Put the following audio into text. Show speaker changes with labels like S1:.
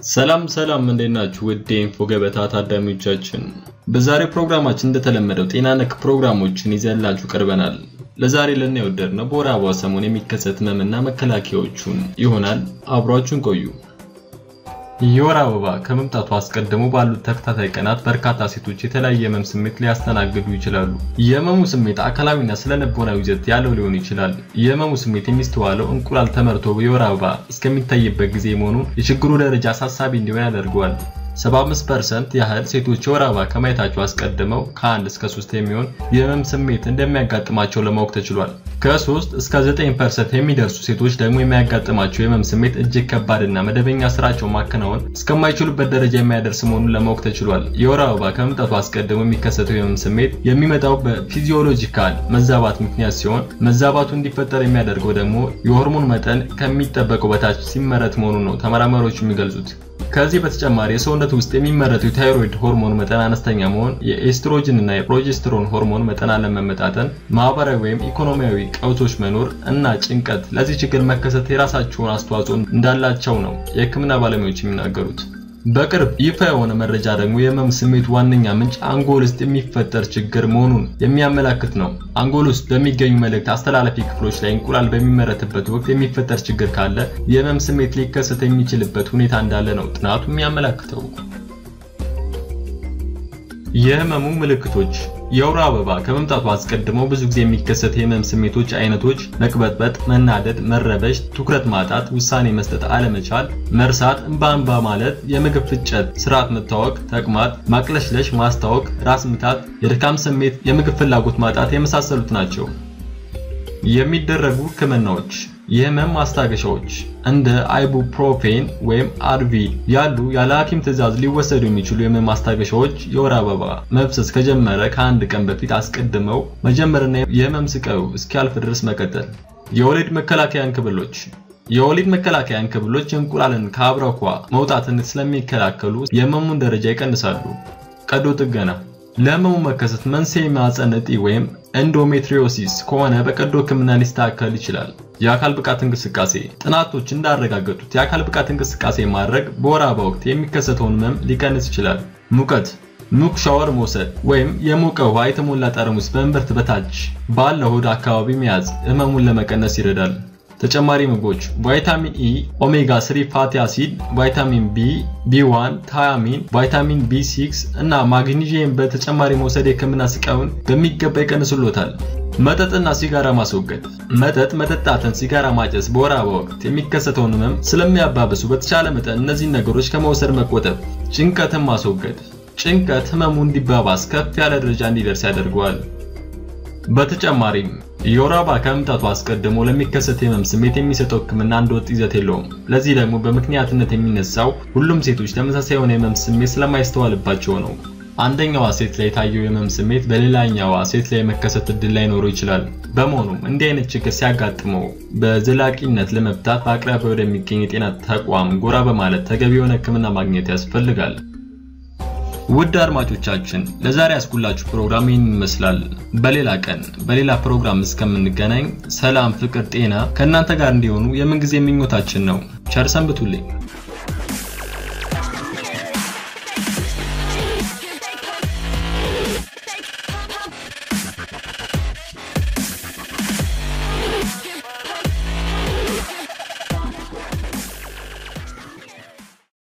S1: ሰላም ሰላም እንዴት ናችሁ? ውድ የኢንፎ ገበታ ታዳሚዎቻችን፣ በዛሬው ፕሮግራማችን እንደተለመደው ጤና ነክ ፕሮግራሞችን ይዘንላችሁ ቀርበናል። ለዛሬ ልናየው የወደድነው በወር አበባ ሰሞን የሚከሰት ህመምና መከላከያዎቹን ይሆናል። አብሯችሁን ቆዩ። የወር አበባ ከመምጣቱ አስቀድሞ ባሉት ተከታታይ ቀናት በርካታ ሴቶች የተለያየ የህመም ስሜት ሊያስተናግዱ ይችላሉ። የህመሙ ስሜት አካላዊና ስነልቦናዊ ይዘት ያለው ሊሆን ይችላል። የህመሙ ስሜት የሚስተዋለው እንቁላል ተመርቶ የወር አበባ እስከሚታይበት ጊዜ መሆኑን የችግሩ ደረጃ አሳሳቢ እንዲሆን ያደርገዋል። 75% ያህል ሴቶች የወር አበባ ከማየታቸው አስቀድመው ከ1 እስከ 3 የሚሆን የህመም ስሜት እንደሚያጋጥማቸው ለማወቅ ተችሏል። ከ3 እስከ 9% የሚደርሱ ሴቶች ደግሞ የሚያጋጥማቸው የህመም ስሜት እጅግ ከባድና መደበኛ ስራቸውን ማከናወን እስከማይችሉበት ደረጃ የሚያደርስ መሆኑን ለማወቅ ተችሏል። የወር አበባ ከመምጣቱ አስቀድሞ የሚከሰተው የህመም ስሜት የሚመጣው በፊዚዮሎጂካል መዛባት ምክንያት ሲሆን መዛባቱ እንዲፈጠር የሚያደርገው ደግሞ የሆርሞን መጠን ከሚጠበቀው በታች ሲመረት መሆኑን ነው ተመራማሪዎች የሚገልጹት። ከዚህ በተጨማሪ የሰውነት ውስጥ የሚመረተው የታይሮይድ ሆርሞን መጠን አነስተኛ መሆን፣ የኤስትሮጅን እና የፕሮጀስትሮን ሆርሞን መጠን አለመመጣጠን፣ ማህበራዊ ወይም ኢኮኖሚያዊ ቀውሶች መኖር እና ጭንቀት ለዚህ ችግር መከሰት የራሳቸውን አስተዋጽኦ እንዳላቸው ነው የህክምና ባለሙያዎች የሚናገሩት። በቅርብ ይፋ የሆነ መረጃ ደግሞ የህመም ስሜት ዋነኛ ምንጭ አንጎል ውስጥ የሚፈጠር ችግር መሆኑን የሚያመላክት ነው። አንጎል ውስጥ በሚገኙ መልእክት አስተላላፊ ክፍሎች ላይ እንቁላል በሚመረትበት ወቅት የሚፈጠር ችግር ካለ የህመም ስሜት ሊከሰት የሚችልበት ሁኔታ እንዳለ ነው ጥናቱ የሚያመላክተው። የህመሙ ምልክቶች የወር አበባ ከመምጣቱ አስቀድሞ ብዙ ጊዜ የሚከሰት የህመም ስሜቶች አይነቶች መቅበጥበጥ፣ መናደድ፣ መረበሽ፣ ትኩረት ማጣት፣ ውሳኔ መስጠት አለመቻል፣ መርሳት፣ እንባ እንባ ማለት፣ የምግብ ፍጨት ስርዓት መታወክ፣ ተቅማጥ፣ ማቅለሽለሽ፣ ማስታወክ፣ ራስ ምታት፣ የድካም ስሜት፣ የምግብ ፍላጎት ማጣት የመሳሰሉት ናቸው። የሚደረጉ ህክምናዎች የህመም ማስታገሻዎች እንደ አይቡፕሮፌን ወይም አድቪል ያሉ ያለ ሐኪም ትዕዛዝ ሊወሰዱ የሚችሉ የህመም ማስታገሻዎች የወር አበባ መፍሰስ ከጀመረ ከአንድ ቀን በፊት አስቀድመው መጀመርና የህመም ስቃዩ እስኪያልፍ ድረስ መቀጠል። የወሊድ መከላከያ እንክብሎች የወሊድ መከላከያ እንክብሎች እንቁላልን ከአብረኳ መውጣትን ስለሚከላከሉ የህመሙን ደረጃ ይቀንሳሉ። ቀዶ ጥገና ለህመሙ መከሰት መንስኤ ማህፀን እጢ ወይም ኤንዶሜትሪዮሲስ ከሆነ በቀዶ ህክምና ሊስተካከል ይችላል። የአካል ብቃት እንቅስቃሴ ጥናቶች እንዳረጋገጡት የአካል ብቃት እንቅስቃሴ ማድረግ በወር አበባ ወቅት የሚከሰተውን ህመም ሊቀንስ ይችላል። ሙቀት ሙቅ ሻወር መውሰድ ወይም የሞቀ ውሃ የተሞላ ጠርሙስ በእምብርት በታች ባለ ሆድ አካባቢ መያዝ ህመሙን ለመቀነስ ይረዳል። ተጨማሪ ምግቦች ቫይታሚን ኢ፣ ኦሜጋ 3 ፋቲ አሲድ፣ ቫይታሚን ቢ፣ ቢ1፣ ታያሚን፣ ቫይታሚን ቢ6 እና ማግኒዥየም በተጨማሪ መውሰድ የህክምና ስቃዩን በሚገባ ይቀንሱሎታል። መጠጥና ሲጋራ ማስወገድ መጠጥ መጠጣትን፣ ሲጋራ ማጨስ በወር አበባ ወቅት የሚከሰተውን ህመም ስለሚያባብሱ በተቻለ መጠን እነዚህን ነገሮች ከመውሰድ መቆጠብ። ጭንቀትን ማስወገድ ጭንቀት ህመሙ እንዲባባስ ከፍ ያለ ደረጃ እንዲደርስ ያደርገዋል። በተጨማሪም የወር አበባ ከመምጣቱ አስቀድሞ ለሚከሰት የህመም ስሜት የሚሰጠው ህክምና አንድ ወጥ ይዘት የለውም። ለዚህ ደግሞ በምክንያትነት የሚነሳው ሁሉም ሴቶች ተመሳሳይ የሆነ የህመም ስሜት ስለማይስተዋልባቸው ነው። አንደኛዋ ሴት ላይ የታየው የህመም ስሜት በሌላኛዋ ሴት ላይ የመከሰት እድል ላይኖረው ይችላል። በመሆኑም እንዲህ አይነት ችግር ሲያጋጥመው በዘላቂነት ለመፍታት በአቅራቢያ ወደሚገኝ የጤና ተቋም ጎራ በማለት ተገቢ የሆነ ህክምና ማግኘት ያስፈልጋል። ውድ አድማጮቻችን ለዛሬ ያስኩላችሁ ፕሮግራም ይህን ይመስላል። በሌላ ቀን በሌላ ፕሮግራም እስከምንገናኝ ሰላም፣ ፍቅር፣ ጤና ከእናንተ ጋር እንዲሆኑ የምንጊዜ ምኞታችን ነው። ቸር ሰንብቱልኝ።